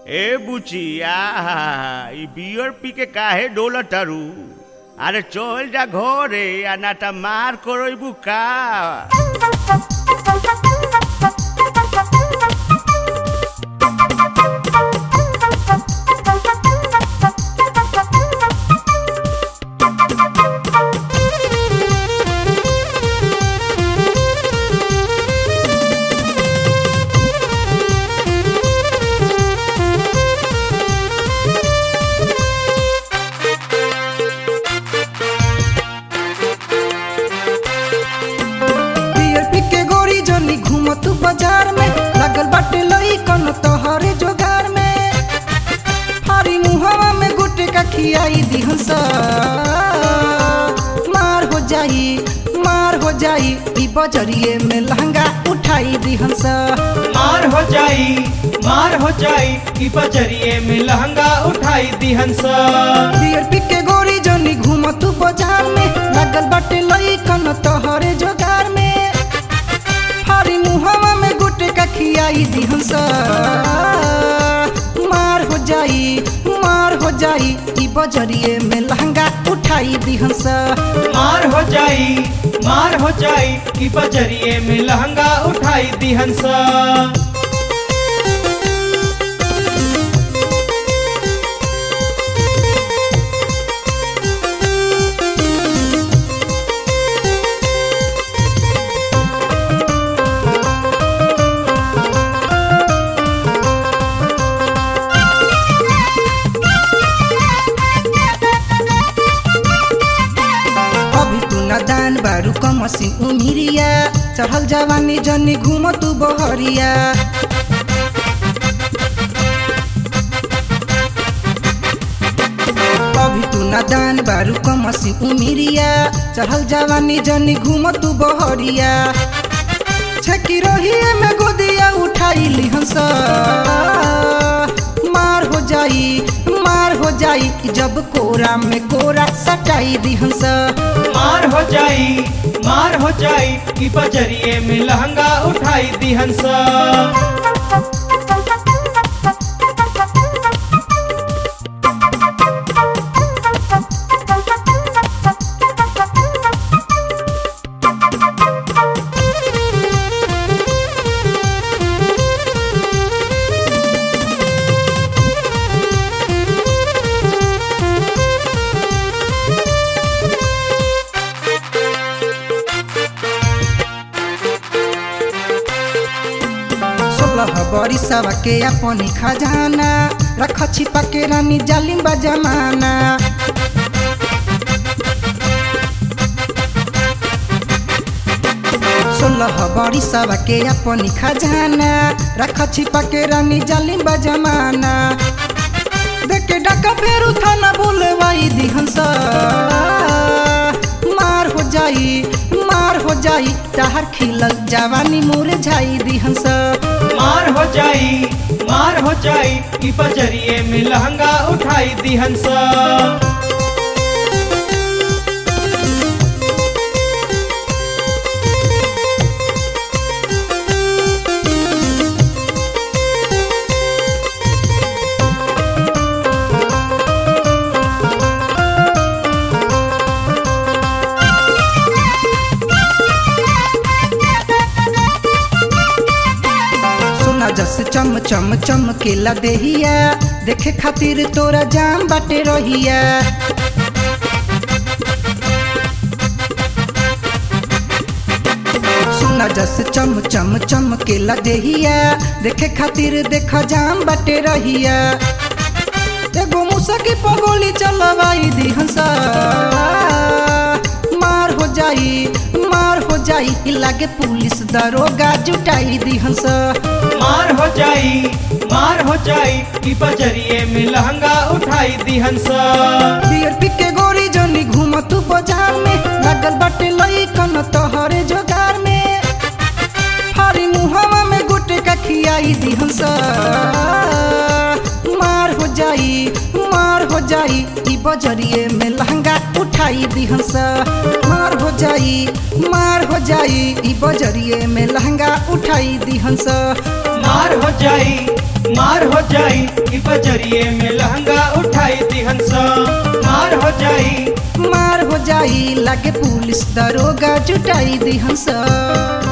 ए बुचिया ई बियर पी के काहे डोल तारू अरे चल जा घरे आ नाटा मार करबू का बियर पी के गोरी जनी घूम तू बाजार में लागल बाटे लई कन तोहरे जोगार में फारी मुहवा में गुटे का खियाई दिहन सा मार हो जाई मार हो जाई ई बजरिए में लहंगा उठाई दिहन सा मार हो जाई मार हो जाई कि बजरिए में लहंगा उठाई दिहन सा बियर पी के गोरी जनी घूम तू बाजार में लागल बाटे लई कन तोहरे जोगार में फारी मुहवा में गुटे का खियाई दिहन सा मार हो जाई मार हो जाई ई बजरिए में लहंगा उठाई दिहन सा मार हो जाई मार हो जाई कि बजरिए में लहंगा उठाई दिहन सा अभी तू नादान बारू कमसी उमिरिया चढ़ल जवानी जनी घूम तू बहरिया अभी तू नादान बारू कमसी उमिरिया चढ़ल जवानी जनी घूम तू बहरिया छकी रहिए में गोदिया उठाई लिहन सा मार हो जाई मार हो जाई जब कोरा में कोरा सटाई दिहन सा मार हो जाई मार हो जाई कि बजरिए में लहंगा उठाई दिहन सा सोलह बरिसवा के अपनी खजाना रख छिपा के रानी जालिम बा जमाना सोलह बरिसवा के अपनी खजाना रख छिपा के रानी जालिम बा जमाना देखे डका फेरू थाना बोलवाई दिहन सा मार हो जाई मार हो जाई तहर खिलल जवानी मुरझाई दिहन सा मार हो जाई मार हो जाई कि बजरिए में लहंगा उठाई दिहन सा सोना जस चम चम चमकेला देहिया देखे खातिर तोरा जाम बाटे रहिया सोना जस चम चम चमकेला देहिया देखे खातिर देख जाम बाटे रहिया एगो मुसा की पगोली चलवाई दिहन सा मार हो जाई मार हो जाई इ लागे पुलिस दरोगा जुटाई दिहन सा मार हो जाई मार हो जाई कि बजरिए में लहंगा उठाई दिहन सा बियर पी के गोरी जनी घूम तू बाजार में लागल बाटे लई कन तोहरे जोगार में फारी मुहवा में गुटे का खियाई दिहन सा मार हो जाई मार हो जाई ई बजरिए में लहंगा उठाई दिहंस मार हो जाई मार हो जाई ई बजरिए में लहंगा उठाई दिहंस मार हो जाई मार हो जाई ई बजरिए में लहंगा उठाई दिहंस मार हो जाई मार हो जाई लागे पुलिस दरोगा जुटाई दिहंस